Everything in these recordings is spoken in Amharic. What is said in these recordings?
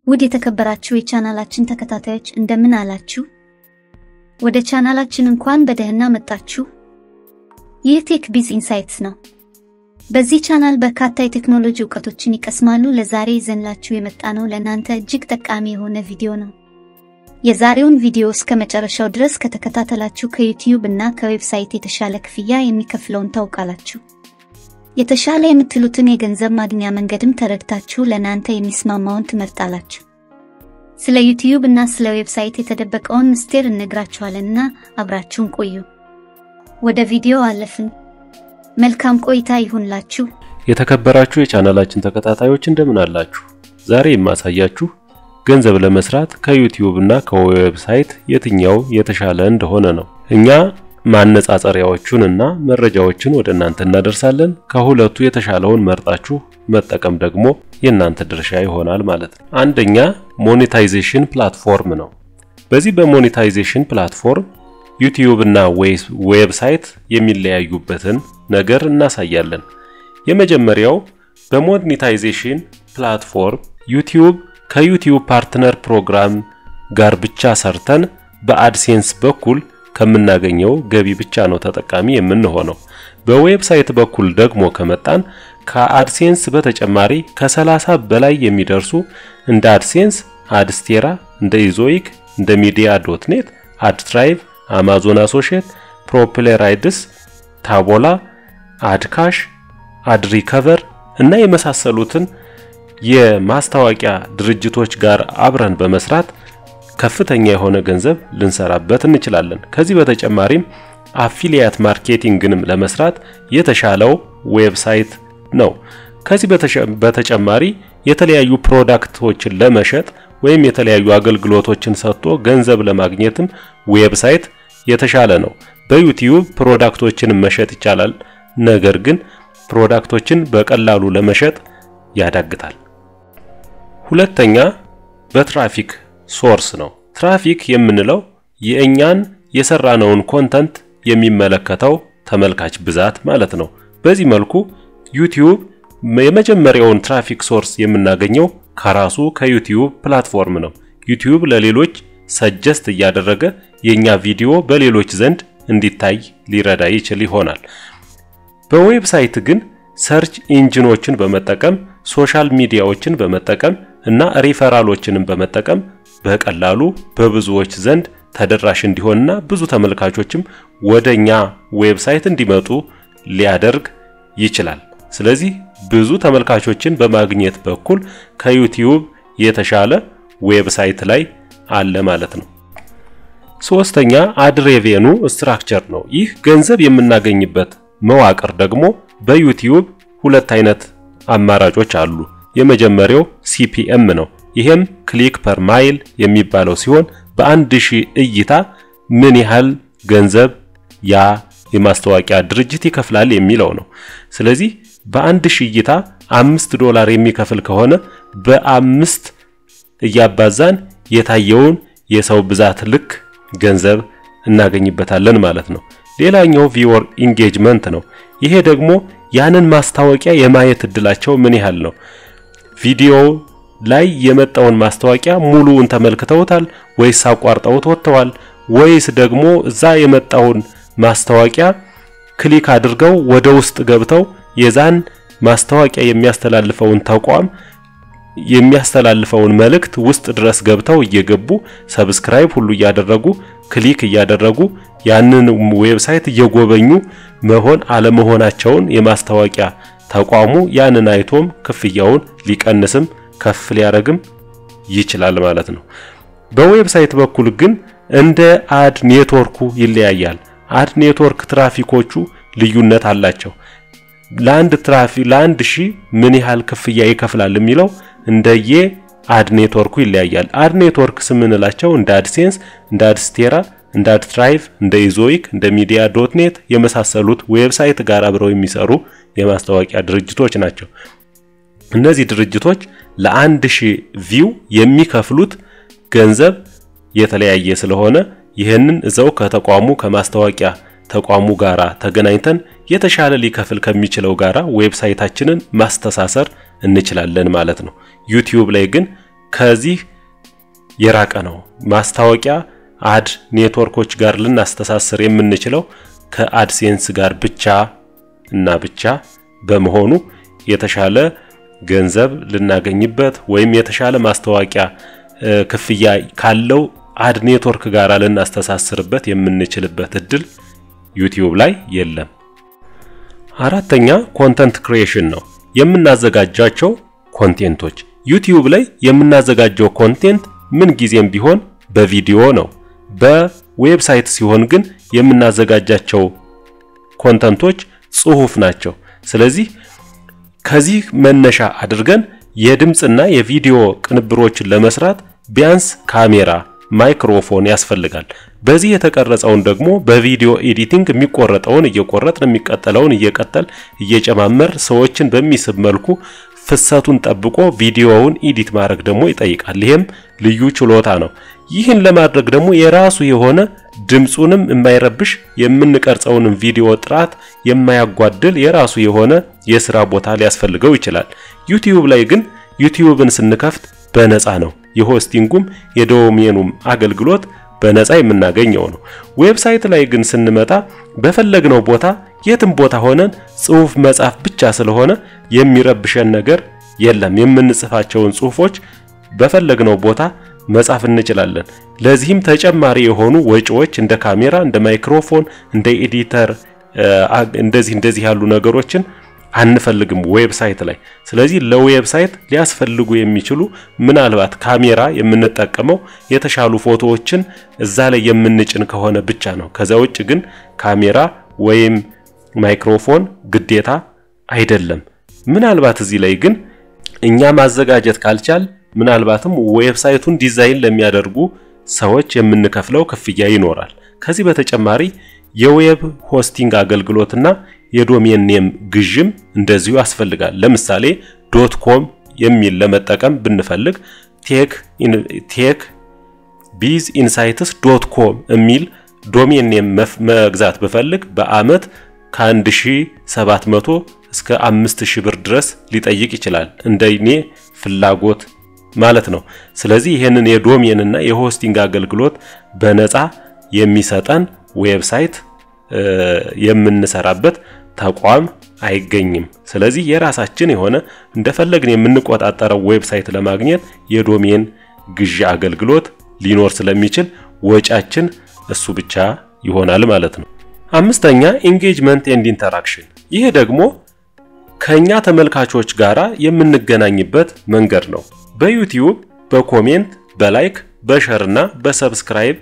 ውድ የተከበራችሁ የቻናላችን ተከታታዮች እንደምን አላችሁ? ወደ ቻናላችን እንኳን በደህና መጣችሁ። ይህ ቴክ ቢዝ ኢንሳይትስ ነው። በዚህ ቻናል በርካታ የቴክኖሎጂ እውቀቶችን ይቀስማሉ። ለዛሬ ይዘንላችሁ የመጣ ነው ለእናንተ እጅግ ጠቃሚ የሆነ ቪዲዮ ነው። የዛሬውን ቪዲዮ እስከ መጨረሻው ድረስ ከተከታተላችሁ ከዩቲዩብ እና ከዌብሳይት የተሻለ ክፍያ የሚከፍለውን ታውቃላችሁ። የተሻለ የምትሉትን የገንዘብ ማግኛ መንገድም ተረድታችሁ ለእናንተ የሚስማማውን ትመርጣላችሁ። ስለ ዩቲዩብ እና ስለ ዌብሳይት የተደበቀውን ምስጢር እነግራችኋለንና አብራችሁን ቆዩ። ወደ ቪዲዮ አለፍን። መልካም ቆይታ ይሁንላችሁ። የተከበራችሁ የቻናላችን ተከታታዮች እንደምን አላችሁ? ዛሬ የማሳያችሁ ገንዘብ ለመስራት ከዩቲዩብ እና ከዌብሳይት የትኛው የተሻለ እንደሆነ ነው። እኛ ማነጻጸሪያዎቹን እና መረጃዎችን ወደ እናንተ እናደርሳለን። ከሁለቱ የተሻለውን መርጣችሁ መጠቀም ደግሞ የእናንተ ድርሻ ይሆናል ማለት ነው። አንደኛ ሞኔታይዜሽን ፕላትፎርም ነው። በዚህ በሞኔታይዜሽን ፕላትፎርም ዩቲዩብ እና ዌብሳይት የሚለያዩበትን ነገር እናሳያለን። የመጀመሪያው በሞኔታይዜሽን ፕላትፎርም ዩቲዩብ ከዩቲዩብ ፓርትነር ፕሮግራም ጋር ብቻ ሰርተን በአድሴንስ በኩል ከምናገኘው ገቢ ብቻ ነው ተጠቃሚ የምንሆነው። በዌብሳይት በኩል ደግሞ ከመጣን ከአድሴንስ በተጨማሪ ከ30 በላይ የሚደርሱ እንደ አድሴንስ፣ አድስቴራ፣ እንደ ኢዞይክ፣ እንደ ሚዲያ ዶት ኔት፣ አድትራይቭ፣ አማዞን አሶሼት፣ ፕሮፕሌራይድስ፣ ታቦላ፣ አድካሽ፣ አድሪከቨር እና የመሳሰሉትን የማስታወቂያ ድርጅቶች ጋር አብረን በመስራት ከፍተኛ የሆነ ገንዘብ ልንሰራበት እንችላለን። ከዚህ በተጨማሪም አፊሊያት ማርኬቲንግንም ለመስራት የተሻለው ዌብሳይት ነው። ከዚህ በተጨማሪ የተለያዩ ፕሮዳክቶችን ለመሸጥ ወይም የተለያዩ አገልግሎቶችን ሰጥቶ ገንዘብ ለማግኘትም ዌብሳይት የተሻለ ነው። በዩቲዩብ ፕሮዳክቶችን መሸጥ ይቻላል። ነገር ግን ፕሮዳክቶችን በቀላሉ ለመሸጥ ያዳግታል። ሁለተኛ በትራፊክ ሶርስ ነው። ትራፊክ የምንለው የእኛን የሰራነውን ኮንተንት የሚመለከተው ተመልካች ብዛት ማለት ነው። በዚህ መልኩ ዩቲዩብ የመጀመሪያውን ትራፊክ ሶርስ የምናገኘው ከራሱ ከዩቲዩብ ፕላትፎርም ነው። ዩቲዩብ ለሌሎች ሰጀስት እያደረገ የኛ ቪዲዮ በሌሎች ዘንድ እንዲታይ ሊረዳ ይችል ይሆናል። በዌብሳይት ግን ሰርች ኢንጂኖችን በመጠቀም ሶሻል ሚዲያዎችን በመጠቀም እና ሪፈራሎችንም በመጠቀም በቀላሉ በብዙዎች ዘንድ ተደራሽ እንዲሆንና ብዙ ተመልካቾችም ወደኛ ዌብሳይት እንዲመጡ ሊያደርግ ይችላል። ስለዚህ ብዙ ተመልካቾችን በማግኘት በኩል ከዩቲዩብ የተሻለ ዌብሳይት ላይ አለ ማለት ነው። ሶስተኛ አድሬቬኑ ስትራክቸር ነው። ይህ ገንዘብ የምናገኝበት መዋቅር ደግሞ በዩቲዩብ ሁለት አይነት አማራጮች አሉ። የመጀመሪያው ሲፒኤም ነው። ይሄም ክሊክ ፐር ማይል የሚባለው ሲሆን በአንድ ሺህ እይታ ምን ያህል ገንዘብ ያ የማስታወቂያ ድርጅት ይከፍላል የሚለው ነው። ስለዚህ በአንድ ሺህ እይታ አምስት ዶላር የሚከፍል ከሆነ በአምስት እያባዛን የታየውን የሰው ብዛት ልክ ገንዘብ እናገኝበታለን ማለት ነው። ሌላኛው ቪወር ኢንጌጅመንት ነው። ይሄ ደግሞ ያንን ማስታወቂያ የማየት እድላቸው ምን ያህል ነው? ቪዲዮ ላይ የመጣውን ማስታወቂያ ሙሉውን ተመልክተውታል ወይስ አቋርጠውት ወጥተዋል? ወይስ ደግሞ እዛ የመጣውን ማስታወቂያ ክሊክ አድርገው ወደ ውስጥ ገብተው የዛን ማስታወቂያ የሚያስተላልፈውን ተቋም የሚያስተላልፈውን መልእክት ውስጥ ድረስ ገብተው እየገቡ ሰብስክራይብ ሁሉ እያደረጉ ክሊክ እያደረጉ ያንን ዌብሳይት እየጎበኙ መሆን አለመሆናቸውን የማስታወቂያ ተቋሙ ያንን አይቶም ክፍያውን ሊቀንስም ከፍ ሊያደርግም ይችላል ማለት ነው። በዌብሳይት በኩል ግን እንደ አድ ኔትወርኩ ይለያያል። አድ ኔትወርክ ትራፊኮቹ ልዩነት አላቸው። ለአንድ ትራፊ ለአንድ ሺህ ምን ያህል ክፍያ ይከፍላል የሚለው እንደየ አድ ኔትወርኩ ይለያያል። አድ ኔትወርክ ስምንላቸው እንደ አድሴንስ፣ እንደ አድስቴራ፣ እንደ አድትራይቭ፣ እንደ ኢዞይክ፣ እንደ ሚዲያ ዶት ኔት የመሳሰሉት ዌብሳይት ጋር አብረው የሚሰሩ የማስታወቂያ ድርጅቶች ናቸው። እነዚህ ድርጅቶች ለአንድ ሺህ ቪው የሚከፍሉት ገንዘብ የተለያየ ስለሆነ ይህንን እዛው ከተቋሙ ከማስታወቂያ ተቋሙ ጋራ ተገናኝተን የተሻለ ሊከፍል ከሚችለው ጋራ ዌብሳይታችንን ማስተሳሰር እንችላለን ማለት ነው። ዩቲዩብ ላይ ግን ከዚህ የራቀ ነው። ማስታወቂያ አድ ኔትወርኮች ጋር ልናስተሳስር የምንችለው ከአድሴንስ ጋር ብቻ እና ብቻ በመሆኑ የተሻለ ገንዘብ ልናገኝበት ወይም የተሻለ ማስታወቂያ ክፍያ ካለው አድ ኔትወርክ ጋር ልናስተሳስርበት የምንችልበት እድል ዩቲዩብ ላይ የለም። አራተኛ ኮንተንት ክሪኤሽን ነው። የምናዘጋጃቸው ኮንቴንቶች ዩቲዩብ ላይ የምናዘጋጀው ኮንቴንት ምን ጊዜም ቢሆን በቪዲዮ ነው። በዌብሳይት ሲሆን ግን የምናዘጋጃቸው ኮንተንቶች ጽሁፍ ናቸው። ስለዚህ ከዚህ መነሻ አድርገን የድምፅና የቪዲዮ ቅንብሮችን ለመስራት ቢያንስ ካሜራ፣ ማይክሮፎን ያስፈልጋል። በዚህ የተቀረጸውን ደግሞ በቪዲዮ ኤዲቲንግ የሚቆረጠውን እየቆረጥን የሚቀጠለውን እየቀጠል እየጨማመር ሰዎችን በሚስብ መልኩ ፍሰቱን ጠብቆ ቪዲዮውን ኤዲት ማድረግ ደግሞ ይጠይቃል። ይሄም ልዩ ችሎታ ነው። ይህን ለማድረግ ደግሞ የራሱ የሆነ ድምፁንም የማይረብሽ የምንቀርጸውንም ቪዲዮ ጥራት የማያጓድል የራሱ የሆነ የስራ ቦታ ሊያስፈልገው ይችላል። ዩቲዩብ ላይ ግን ዩቲዩብን ስንከፍት በነፃ ነው። የሆስቲንጉም የዶሜኑም አገልግሎት በነፃ የምናገኘው ነው። ዌብሳይት ላይ ግን ስንመጣ በፈለግነው ቦታ የትም ቦታ ሆነን ጽሁፍ መጻፍ ብቻ ስለሆነ የሚረብሸን ነገር የለም። የምንጽፋቸውን ጽሁፎች በፈለግነው ቦታ መጻፍ እንችላለን። ለዚህም ተጨማሪ የሆኑ ወጪዎች እንደ ካሜራ፣ እንደ ማይክሮፎን፣ እንደ ኤዲተር እንደዚህ እንደዚህ ያሉ ነገሮችን አንፈልግም ዌብሳይት ላይ። ስለዚህ ለዌብሳይት ሊያስፈልጉ የሚችሉ ምናልባት ካሜራ የምንጠቀመው የተሻሉ ፎቶዎችን እዛ ላይ የምንጭን ከሆነ ብቻ ነው። ከዛ ውጭ ግን ካሜራ ወይም ማይክሮፎን ግዴታ አይደለም። ምናልባት እዚህ ላይ ግን እኛ ማዘጋጀት ካልቻል ምናልባትም ዌብሳይቱን ዲዛይን ለሚያደርጉ ሰዎች የምንከፍለው ክፍያ ይኖራል። ከዚህ በተጨማሪ የዌብ ሆስቲንግ አገልግሎትና የዶሜን ኔም ግዥም እንደዚሁ ያስፈልጋል። ለምሳሌ ዶት ኮም የሚል ለመጠቀም ብንፈልግ ቴክ ቴክ ቢዝ ኢንሳይትስ ዶት ኮም የሚል ዶሜን ኔም መግዛት ብፈልግ በአመት ከ1700 እስከ 5000 ብር ድረስ ሊጠይቅ ይችላል። እንደኔ ፍላጎት ማለት ነው። ስለዚህ ይህንን የዶሜን እና የሆስቲንግ አገልግሎት በነፃ የሚሰጠን ዌብሳይት የምንሰራበት ተቋም አይገኝም። ስለዚህ የራሳችን የሆነ እንደፈለግን የምንቆጣጠረው ዌብሳይት ለማግኘት የዶሜን ግዢ አገልግሎት ሊኖር ስለሚችል ወጫችን እሱ ብቻ ይሆናል ማለት ነው። አምስተኛ ኢንጌጅመንት ኤንድ ኢንተራክሽን። ይህ ደግሞ ከኛ ተመልካቾች ጋራ የምንገናኝበት መንገድ ነው። በዩቲዩብ በኮሜንት በላይክ በሸር እና በሰብስክራይብ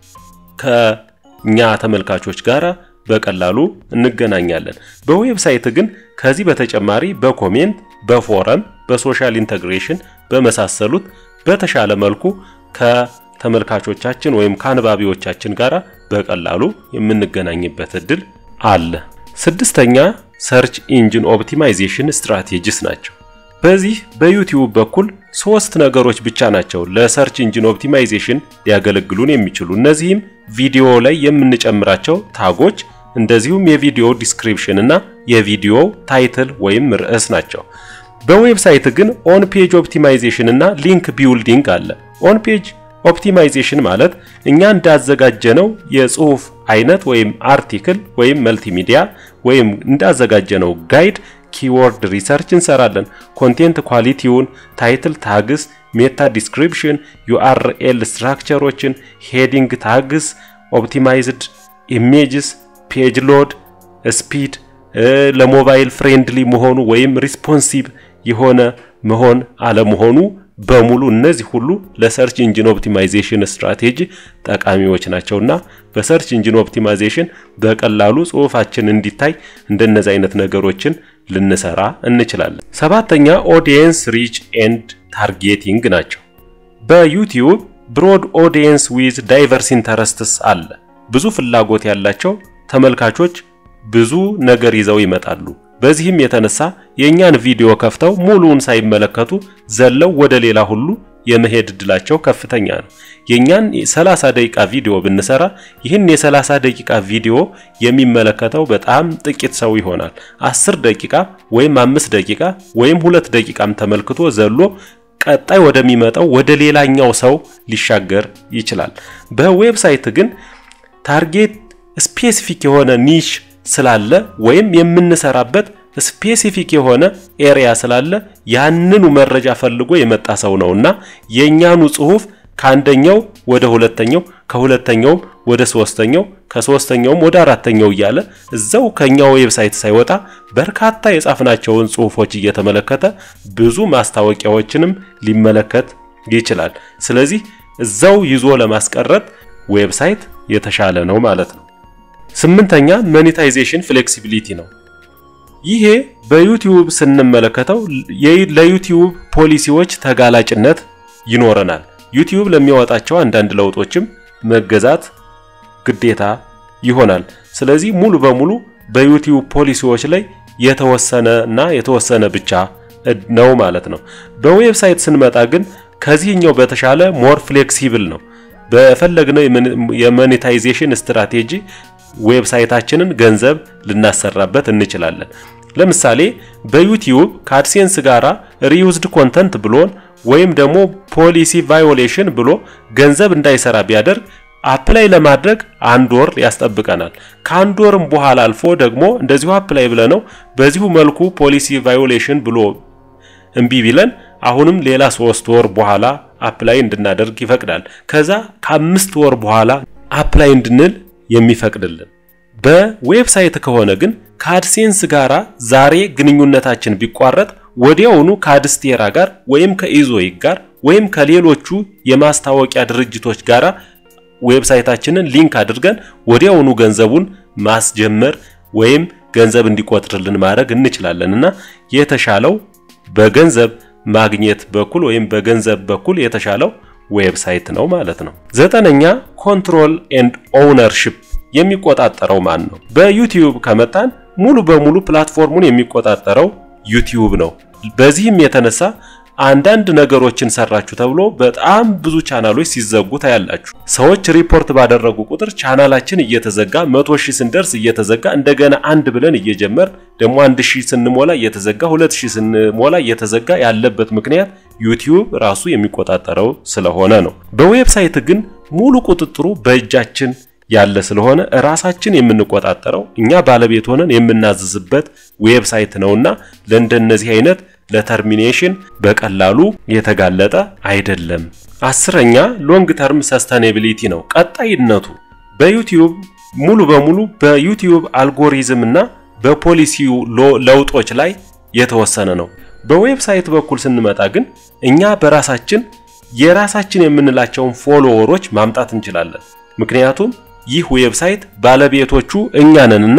ከኛ ተመልካቾች ጋራ በቀላሉ እንገናኛለን። በዌብሳይት ግን ከዚህ በተጨማሪ በኮሜንት በፎረም በሶሻል ኢንተግሬሽን በመሳሰሉት በተሻለ መልኩ ከተመልካቾቻችን ወይም ከአንባቢዎቻችን ጋራ በቀላሉ የምንገናኝበት እድል አለ። ስድስተኛ ሰርች ኢንጂን ኦፕቲማይዜሽን ስትራቴጂስ ናቸው። በዚህ በዩቲዩብ በኩል ሶስት ነገሮች ብቻ ናቸው ለሰርች ኢንጂን ኦፕቲማይዜሽን ሊያገለግሉን የሚችሉ እነዚህም ቪዲዮ ላይ የምንጨምራቸው ታጎች እንደዚሁም የቪዲዮ ዲስክሪፕሽን እና የቪዲዮ ታይትል ወይም ርዕስ ናቸው። በዌብሳይት ግን ኦን ፔጅ ኦፕቲማይዜሽን እና ሊንክ ቢውልዲንግ አለ። ኦን ፔጅ ኦፕቲማይዜሽን ማለት እኛ እንዳዘጋጀነው የጽሁፍ አይነት ወይም አርቲክል ወይም መልቲሚዲያ ወይም እንዳዘጋጀነው ጋይድ ኪወርድ ሪሰርች እንሰራለን። ኮንቴንት ኳሊቲውን፣ ታይትል ታግስ፣ ሜታ ዲስክሪፕሽን፣ ዩአርኤል ስትራክቸሮችን፣ ሄዲንግ ታግስ፣ ኦፕቲማይዝድ ኢሜጅስ፣ ፔጅ ሎድ ስፒድ፣ ለሞባይል ፍሬንድሊ መሆኑ ወይም ሪስፖንሲቭ የሆነ መሆን አለመሆኑ በሙሉ እነዚህ ሁሉ ለሰርች ኢንጂን ኦፕቲማይዜሽን ስትራቴጂ ጠቃሚዎች ናቸውና በሰርች ኢንጂን ኦፕቲማይዜሽን በቀላሉ ጽሁፋችን እንዲታይ እንደነዚህ አይነት ነገሮችን ልንሰራ እንችላለን። ሰባተኛ ኦዲየንስ ሪች ኤንድ ታርጌቲንግ ናቸው። በዩቲዩብ ብሮድ ኦዲየንስ ዊዝ ዳይቨርስ ኢንተረስትስ አለ። ብዙ ፍላጎት ያላቸው ተመልካቾች ብዙ ነገር ይዘው ይመጣሉ። በዚህም የተነሳ የእኛን ቪዲዮ ከፍተው ሙሉውን ሳይመለከቱ ዘለው ወደ ሌላ ሁሉ የመሄድ እድላቸው ከፍተኛ ነው። የእኛን 30 ደቂቃ ቪዲዮ ብንሰራ ይህን የ30 ደቂቃ ቪዲዮ የሚመለከተው በጣም ጥቂት ሰው ይሆናል። 10 ደቂቃ ወይም 5 ደቂቃ ወይም ሁለት ደቂቃም ተመልክቶ ዘሎ ቀጣይ ወደሚመጣው ወደ ሌላኛው ሰው ሊሻገር ይችላል። በዌብሳይት ግን ታርጌት ስፔሲፊክ የሆነ ኒሽ ስላለ ወይም የምንሰራበት ስፔሲፊክ የሆነ ኤሪያ ስላለ ያንኑ መረጃ ፈልጎ የመጣ ሰው ነውና የኛኑ ጽሁፍ ከአንደኛው ወደ ሁለተኛው ከሁለተኛውም ወደ ሶስተኛው ከሶስተኛውም ወደ አራተኛው እያለ እዛው ከኛው ዌብሳይት ሳይወጣ በርካታ የጻፍናቸውን ጽሁፎች እየተመለከተ ብዙ ማስታወቂያዎችንም ሊመለከት ይችላል። ስለዚህ እዛው ይዞ ለማስቀረት ዌብሳይት የተሻለ ነው ማለት ነው። ስምንተኛ ሞኔታይዜሽን ፍሌክሲቢሊቲ ነው። ይሄ በዩቲዩብ ስንመለከተው ለዩቲዩብ ፖሊሲዎች ተጋላጭነት ይኖረናል። ዩቲዩብ ለሚያወጣቸው አንዳንድ ለውጦችም መገዛት ግዴታ ይሆናል። ስለዚህ ሙሉ በሙሉ በዩቲዩብ ፖሊሲዎች ላይ የተወሰነ እና የተወሰነ ብቻ ነው ማለት ነው። በዌብሳይት ስንመጣ ግን ከዚህኛው በተሻለ ሞር ፍሌክሲብል ነው። በፈለግነው የሞኔታይዜሽን ስትራቴጂ ዌብሳይታችንን ገንዘብ ልናሰራበት እንችላለን። ለምሳሌ በዩቲዩብ ከአድሴንስ ጋራ ሪዩዝድ ኮንተንት ብሎን ወይም ደግሞ ፖሊሲ ቫዮሌሽን ብሎ ገንዘብ እንዳይሰራ ቢያደርግ አፕላይ ለማድረግ አንድ ወር ያስጠብቀናል። ከአንድ ወርም በኋላ አልፎ ደግሞ እንደዚሁ አፕላይ ብለነው በዚሁ መልኩ ፖሊሲ ቫዮሌሽን ብሎ እምቢ ቢለን አሁንም ሌላ ሶስት ወር በኋላ አፕላይ እንድናደርግ ይፈቅዳል። ከዛ ከአምስት ወር በኋላ አፕላይ እንድንል የሚፈቅድልን። በዌብሳይት ከሆነ ግን ከአድሴንስ ጋራ ዛሬ ግንኙነታችን ቢቋረጥ ወዲያውኑ ከአድስቴራ ጋር ወይም ከኢዞይክ ጋር ወይም ከሌሎቹ የማስታወቂያ ድርጅቶች ጋራ ዌብሳይታችንን ሊንክ አድርገን ወዲያውኑ ገንዘቡን ማስጀመር ወይም ገንዘብ እንዲቆጥርልን ማድረግ እንችላለን እና የተሻለው በገንዘብ ማግኘት በኩል ወይም በገንዘብ በኩል የተሻለው ዌብሳይት ነው ማለት ነው። ዘጠነኛ ኮንትሮል ኤንድ ኦውነርሺፕ የሚቆጣጠረው ማን ነው? በዩቲዩብ ከመጣን ሙሉ በሙሉ ፕላትፎርሙን የሚቆጣጠረው ዩቲዩብ ነው። በዚህም የተነሳ አንዳንድ ነገሮችን ሰራችሁ ተብሎ በጣም ብዙ ቻናሎች ሲዘጉ ታያላችሁ። ሰዎች ሪፖርት ባደረጉ ቁጥር ቻናላችን እየተዘጋ መቶ ሺህ ስንደርስ እየተዘጋ እንደገና አንድ ብለን እየጀመር ደግሞ አንድ ሺህ ስንሞላ እየተዘጋ ሁለት ሺህ ስንሞላ እየተዘጋ ያለበት ምክንያት ዩቲዩብ ራሱ የሚቆጣጠረው ስለሆነ ነው። በዌብሳይት ግን ሙሉ ቁጥጥሩ በእጃችን ያለ ስለሆነ ራሳችን የምንቆጣጠረው እኛ ባለቤት ሆነን የምናዝዝበት ዌብሳይት ነውና ለእንደነዚህ አይነት ለተርሚኔሽን በቀላሉ የተጋለጠ አይደለም። አስረኛ ሎንግ ተርም ሰስተኔቢሊቲ ነው፣ ቀጣይነቱ በዩቲዩብ ሙሉ በሙሉ በዩቲዩብ አልጎሪዝም እና በፖሊሲው ለውጦች ላይ የተወሰነ ነው። በዌብሳይት በኩል ስንመጣ ግን እኛ በራሳችን የራሳችን የምንላቸውን ፎሎወሮች ማምጣት እንችላለን። ምክንያቱም ይህ ዌብሳይት ባለቤቶቹ እኛ ነንና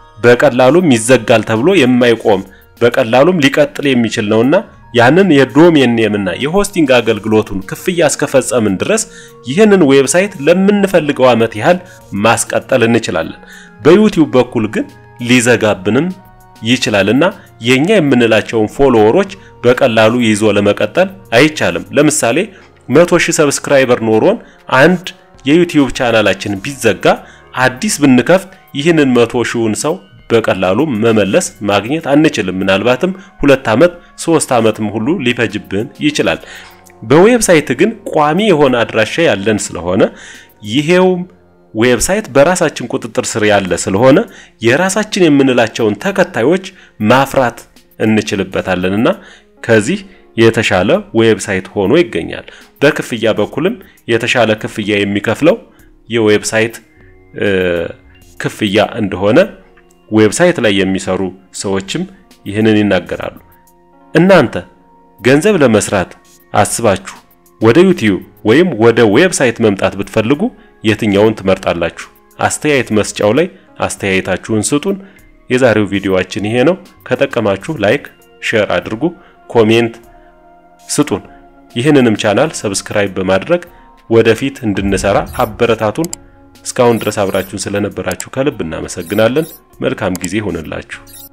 በቀላሉም ይዘጋል ተብሎ የማይቆም በቀላሉም ሊቀጥል የሚችል ነውና ያንን የዶሜን ኔምና የሆስቲንግ አገልግሎቱን ክፍያ እስከፈጸምን ድረስ ይህንን ዌብሳይት ለምንፈልገው ዓመት ያህል ማስቀጠል እንችላለን። በዩቲዩብ በኩል ግን ሊዘጋብንም ይችላልና የኛ የምንላቸውን ፎሎወሮች በቀላሉ ይዞ ለመቀጠል አይቻልም። ለምሳሌ መቶ ሺህ ሰብስክራይበር ኖሮን አንድ የዩቲዩብ ቻናላችን ቢዘጋ አዲስ ብንከፍት ይህንን መቶ ሺውን ሰው በቀላሉ መመለስ ማግኘት አንችልም። ምናልባትም ሁለት ዓመት ሶስት ዓመትም ሁሉ ሊፈጅብን ይችላል። በዌብሳይት ግን ቋሚ የሆነ አድራሻ ያለን ስለሆነ ይሄውም ዌብሳይት በራሳችን ቁጥጥር ስር ያለ ስለሆነ የራሳችን የምንላቸውን ተከታዮች ማፍራት እንችልበታለንና ከዚህ የተሻለ ዌብሳይት ሆኖ ይገኛል። በክፍያ በኩልም የተሻለ ክፍያ የሚከፍለው የዌብሳይት ክፍያ እንደሆነ ዌብሳይት ላይ የሚሰሩ ሰዎችም ይህንን ይናገራሉ። እናንተ ገንዘብ ለመስራት አስባችሁ ወደ ዩቲዩብ ወይም ወደ ዌብሳይት መምጣት ብትፈልጉ የትኛውን ትመርጣላችሁ? አስተያየት መስጫው ላይ አስተያየታችሁን ስጡን። የዛሬው ቪዲዮአችን ይሄ ነው። ከጠቀማችሁ ላይክ፣ ሼር አድርጉ፣ ኮሜንት ስጡን። ይህንንም ቻናል ሰብስክራይብ በማድረግ ወደፊት እንድንሰራ አበረታቱን። እስካሁን ድረስ አብራችሁን ስለነበራችሁ ከልብ እናመሰግናለን። መልካም ጊዜ ሆነላችሁ።